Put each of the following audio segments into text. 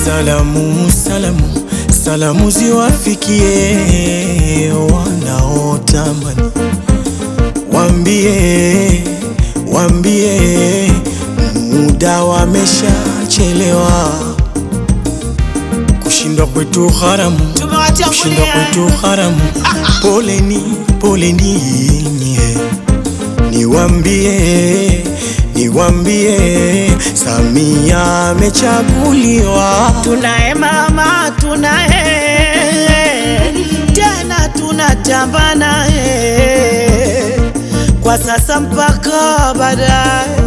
Salamu, salamu, salamu ziwafikie wanaotamani, wambie, wambie muda wameshachelewa, kushindwa kwetu haramu, kushindwa kwetu haramu. Poleni, poleni nye, niwambie, niwambie Samia amechaguliwa. Tunaye mama, tunaye tena, tunatamba naye kwa sasa mpaka baadaye,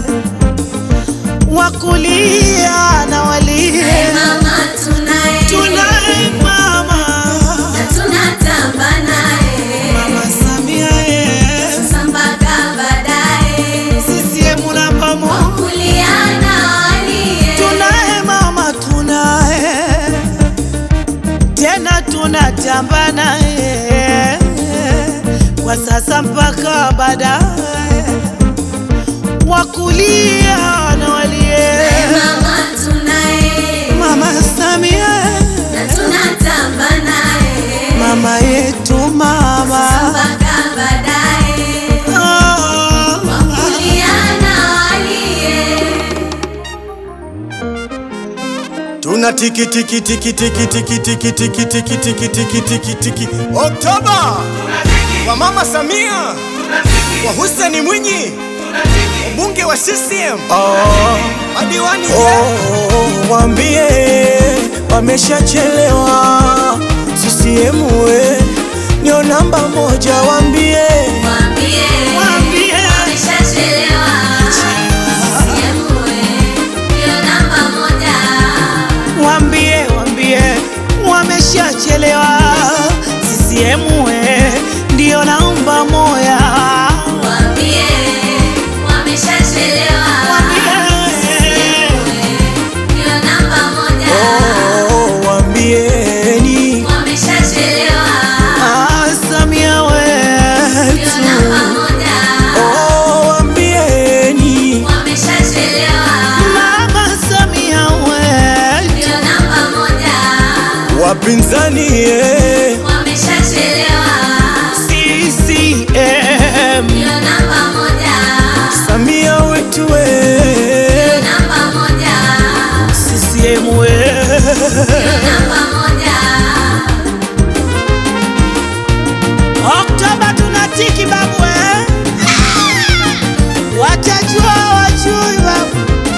wakulia na walie. Mama tunaye, Tunaye mama, na tunatamba naye, mama Samia ye, sasa mpaka baadaye, CCM namba moja. kulia na walie. Tunaye mama, tunaye tena, tunatamba naye kwa sasa mpaka baadaye, wakulia na walie. Mama tunaye, Mama Samia, na tunatamba naye, mama yetu, mama mpaka baadaye, oh. kulia na walie. Tuna tiki tiki tiki tiki tiki tiki tiki tiki tiki tiki tiki tiki Oktoba kwa Mama Samia kwa Hussein Mwinyi mbunge wa CCM madiwani oh, wambie wameshachelewa CCM we ndio namba moja wambie Mwambie, Mwambie. ameshachelewa. CCM ndio namba moja. Wambie, wambie wameshachelewa. CCM we ndio namba moya. Mwambie, wameshachelewa. Ndio namba moja. oh, wambieni Wameshachelewa. Ah, Samia Ndio wetu namba moja. oh, wambieni Wameshachelewa. Mama Samia wetu Ndio namba moja. wapinzani eh. Wameshachelewa. CCM Ndio namba moja. Samia wetu we Ndio namba moja. CCM we Namba moja. Oktoba tunatiki babu eh? Watajua wajui babu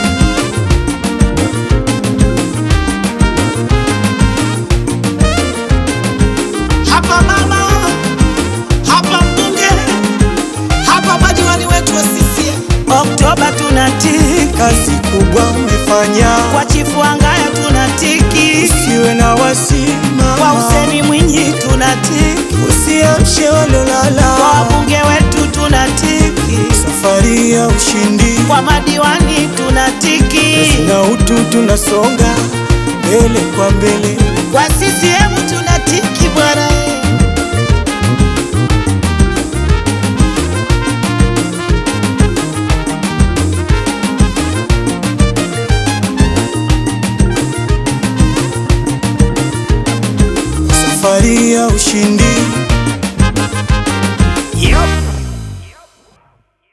Hapa mama, hapa mbunge, hapa madiwani wetu wa CCM. Oktoba tunatiki kazi kubwa umefanya kwa chifu Wangaya tunatiki usiwe na wasima kwa Huseni Mwinyi tunatiki usiamshe kwa walolala wabunge wetu tunatiki safari ya ushindi kwa madiwani tunatiki, na utu tunasonga mbele kwa mbele kwa CCM tunatiki bwana. safari ya ushindi